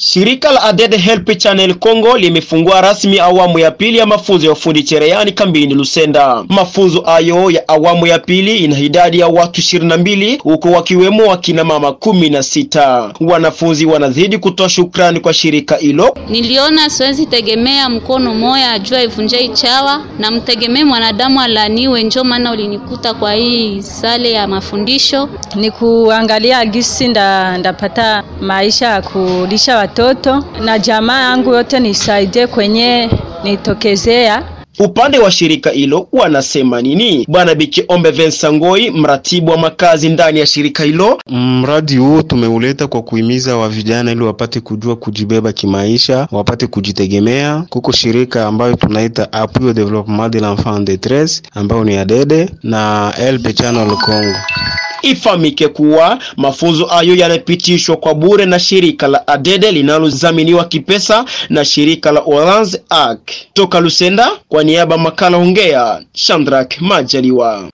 Shirika la Adede Help Channel Congo limefungua rasmi awamu ya pili ya mafunzo ya ufundi cherehani kambini Lusenda. Mafunzo hayo ya awamu ya pili ina idadi ya watu ishirini na mbili huko wakiwemo wakina mama kumi na sita. Wanafunzi wanazidi kutoa shukrani kwa shirika hilo. Niliona siwezi tegemea mkono moya ajua ivunje ichawa na mtegemee mwanadamu alaniwe, njo maana ulinikuta kwa hii sale ya mafundisho. Ni kuangalia gisi nda, ndapata maisha ya kulisha watoto na jamaa yangu yote nisaidie kwenye nitokezea. Upande wa shirika hilo wanasema nini? Bwana Bikiombe Vincent Ngoi, mratibu wa makazi ndani ya shirika hilo. Mradi huo tumeuleta kwa kuhimiza wa vijana ili wapate kujua kujibeba kimaisha, wapate kujitegemea. Kuko shirika ambayo tunaita Appui au Développement de l'Enfant en Détresse ambayo ni ADEDE na Help Channel Congo. Ifahamike kuwa mafunzo hayo yanapitishwa kwa bure na shirika la Adede linalozaminiwa kipesa na shirika la Orange Arc. Toka Lusenda, kwa niaba makala ongea, Shandrak Majaliwa.